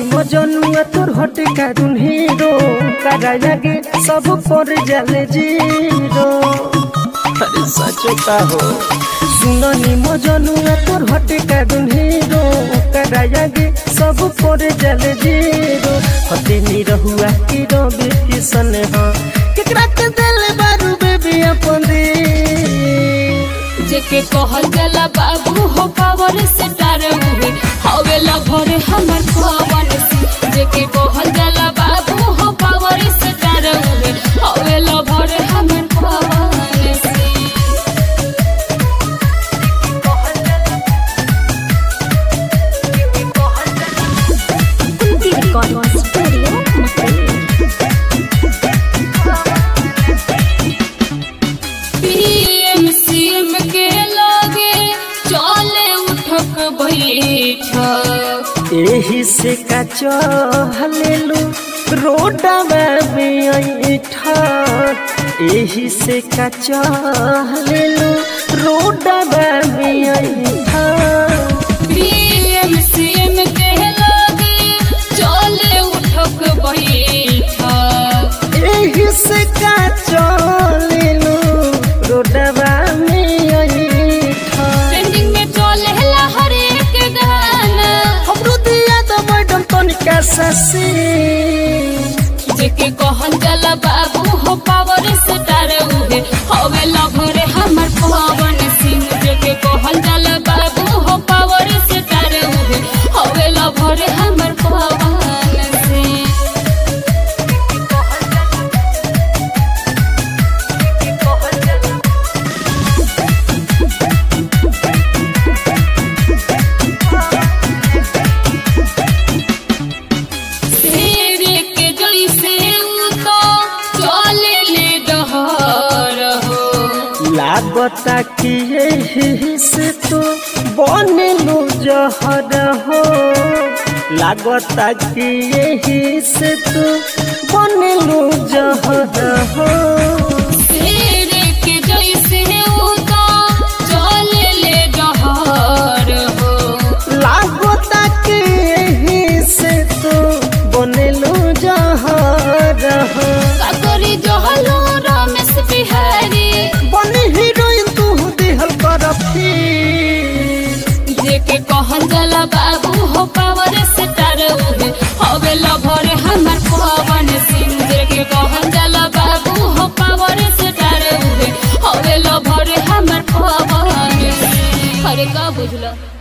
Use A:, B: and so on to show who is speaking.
A: मजनुआ तोर हटे कारुन हीरो करा लगे सब पर जले जीरो अरे सच का हो सुननी मजनुआ तोर हटे कारुन हीरो करा लगे सब पर जले जीरो हटे नी रहुआ की रवि किशन हो केकरा के दिल बारू बेबी अपन दे
B: जेके कहल जाला बाबू हो पावर स्टार उहे हवे लभर हमर पवन सिंह जेके कहल जाला बाबू हो पावर स्टार उहे हवे लभर हमर पवन सिंह पीएम सीएम के लगे चले उठक बैठक
A: एही से का चहलेलु रोडवा में ऐठा एही से का चहलेलु रोडवा में ऐठा
B: पीएम सीएम के लगे चले उठक बैठक
A: एही से का चहलेलु रोडवा में ऐठा
B: ट्रेंडिंग में चले ला हर एक गाना
A: हमरो दिया तो मैडम तनिका ससी
B: जेके कहल जाला बाबू हो पावर स्टार उहे हवे लभर हमर पवन सिंह जेके कहल जाला बाबू हो पावर स्टार उहे हवे लभर हमर पवन सिंह शेर के जैसे उ तो चले ले डहर हो
A: लागता कि यही से तो बनलू जहर हो लागता कि यही से तो बनलू जहर हो
B: शेर के जैसे उ तो चले ले डहर हो
A: लागता कि यही से तो बनलू जहर हो
B: काकरी जहलो रमेश बिहारी
A: बनी हीरोइन तू दिहल कर फिर
B: जेके कहल जाला बाबू हो पावर स्टार उहे हवे लभर हमर पवन सिंह जेके कहल जाला बाबू हो पावर स्टार उहे हवे लभर हमर पवन सिंह अरे का बुझलो